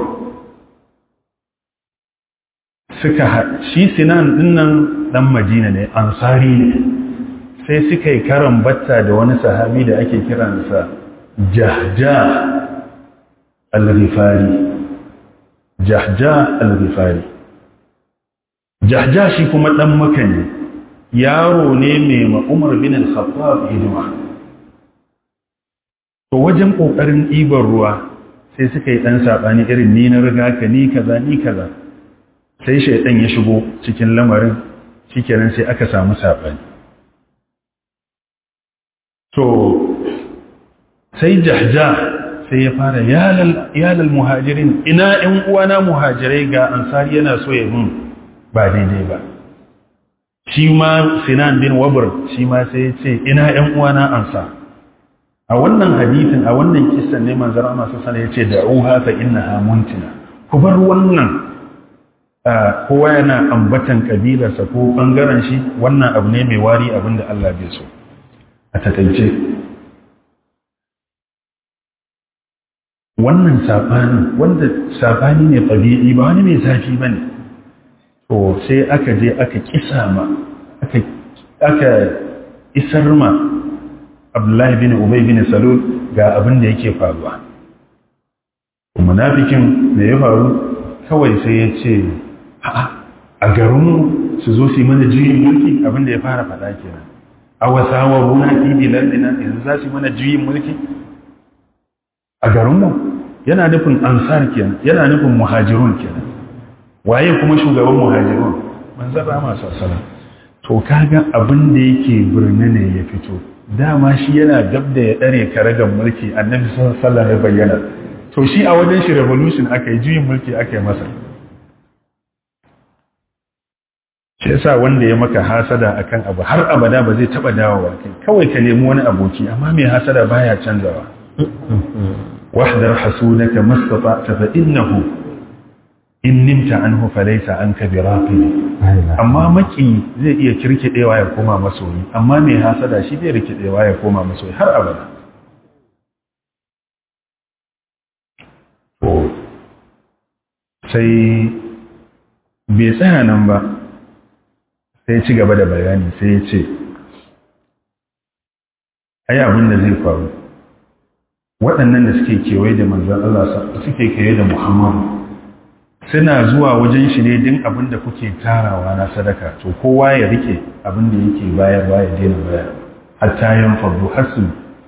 suka shi sinan dinnan dan madina ne ansari ne sai suka yi karan batta da wani sahabi da ake kiransa jahja al-rifari jahja al-rifari jahja shi kuma dan maka ne yaro ne mai ma'umar bin al-khattab hidima to wajen kokarin ɗiban ruwa sai suka yi ɗan saɓani irin ni na riga ka ni kaza ni kaza sai shaidan ya shigo cikin lamarin shikenan sai aka samu saɓani to sai jahja sai ya fara yalal muhajirin ina ‘yan uwana muhajirai ga ansari yana so ya mun ba daidai ba shi ma sinan bin wabar shi ma sai ya ce ina ‘yan uwana ansa a wannan hadithin a wannan kisan ne manzara masu sana ya ce da ruha fa inna muntina ku bar wannan kowa yana ambatan kabilarsa ko bangaren shi wannan abu ne mai wari abinda Allah bai so a takaice wannan saɓani wanda saɓani ne ɗabi'i ba wani mai zafi ba ne to sai aka je aka kisa ma aka isar ma abdullahi bin ubay bin salul ga abin da yake faruwa munafikin da ya faru kawai sai ya ce a garinmu su zo su yi mana juyin mulki abin da ya fara faɗa kenan a wasawar runa fi bilardina yanzu za su yi mana juyin mulki a garinmu yana nufin ansar kenan yana nufin muhajirun kenan waye kuma shugaban muhajirun manzan rama sassana to kaga abin da yake birni ne ya fito dama shi yana gab da ya ɗare karagan mulki annabi sallallahu ya bayyana to shi a wajen shi revolution aka yi juyin mulki aka yi masa shi yasa wanda ya maka hasada akan abu har abada ba zai taba dawowa kai kawai ka nemi wani aboki amma mai hasada baya canzawa wahdar hasudaka mastata'ta fa innahu in nimta anhu falaysa anka biraqib amma maki zai iya kirkidewa ya koma masoyi amma mai hasada shi zai rikidewa ya koma masoyi har abada sai bai tsaya nan ba sai ci gaba da bayani sai ya ce ai abin da zai faru waɗannan da suke kewaye da manzan Allah suke kewaye da Muhammadu suna zuwa wajen shi ne din abin da kuke tarawa na sadaka to kowa ya rike abin da yake bayarwa ya daina bayar hatta yan fardu hasu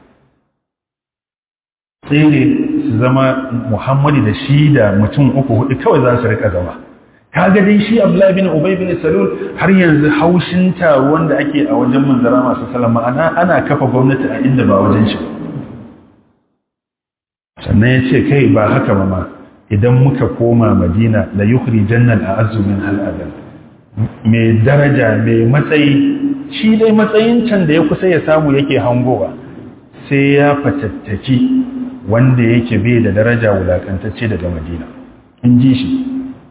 tsere su zama Muhammadu da shi da mutum uku hudu kawai za su rika zama kaga dai shi Abdullahi bin Ubay bin Salul har yanzu haushin taruwan da ake a wajen manzara masu salama ana ana kafa gwamnati a inda ba wajen shi sannan ya ce kai ba haka ba ma idan muka koma Madina la yukhri jannal a'azzu min al mai daraja mai matsayi shi dai matsayin can da ya kusa ya samu yake hangowa sai ya fatattaki wanda yake bai da daraja wulakantacce daga Madina in ji shi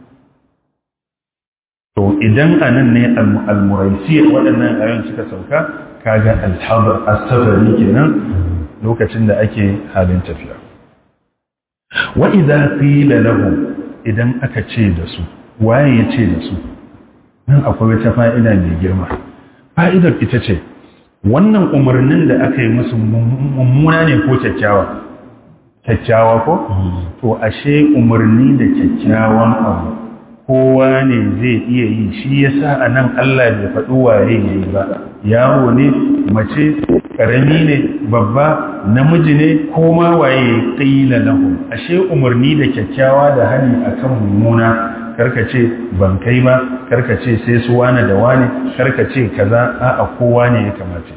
to idan a nan ne al-muraisi waɗannan ayon suka sauka kaga alhabar asafari kenan lokacin da ake halin tafiya wa idza qila lahum idan aka ce da su waye ya ce da su nan akwai wata fa'ida mai girma fa'idar ita ce wannan umarnin da aka yi musu mummuna ne ko kyakkyawa kyakkyawa ko to ashe umarni da kyakkyawan abu kowa ne zai iya yi shi ya sa a nan Allah bai faɗi waye ya yi ba yaro ne mace ƙarami ne babba namiji ne ko ma waye ya ƙila lahu ashe umarni da kyakkyawa da hani akan mummuna karkace ban kai ba karkace sai su wane da wane karkace kaza a kowa ne ya kamace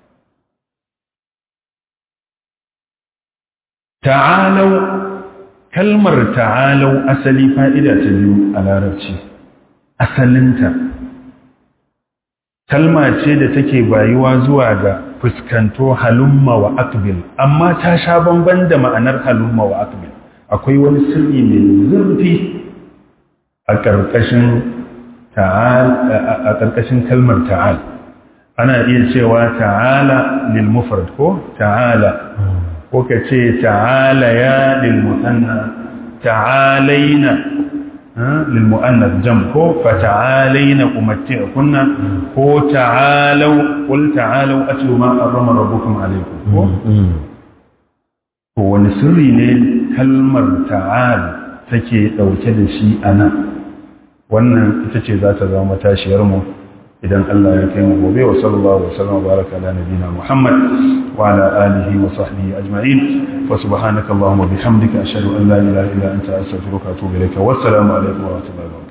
ta'alau kalmar ta'alau asali fa'ida ta biyu a larabci asalinta kalma ce da take bayuwa zuwa ga fuskanto halumma wa akbil amma ta sha bamban da ma'anar halumma wa akbil akwai wani sirri mai zurfi a ƙarƙashin ta'al a ƙarƙashin kalmar ta'al ana iya cewa ta'ala lil mufrad ko ta'ala ko ka ce ta'ala ya lil musanna ta'alaina lil muannath jam ko fa ta'alaina umatti'kunna ko ta'alu qul ta'alu atlu ma harrama rabbukum alaykum ko ko wani sirri ne kalmar ta'al take dauke da shi anan wannan ita ce za ta zama matashiyar mu idan Allah ya kai mu gobe wa sallallahu wa sallam baraka ala nabina Muhammad wa ala alihi wa sahbihi ajma'in fa subhanaka allahumma bihamdika ashhadu an la ilaha illa anta astaghfiruka wa atubu ilayka wassalamu alaikum wa rahmatullahi wa barakatuh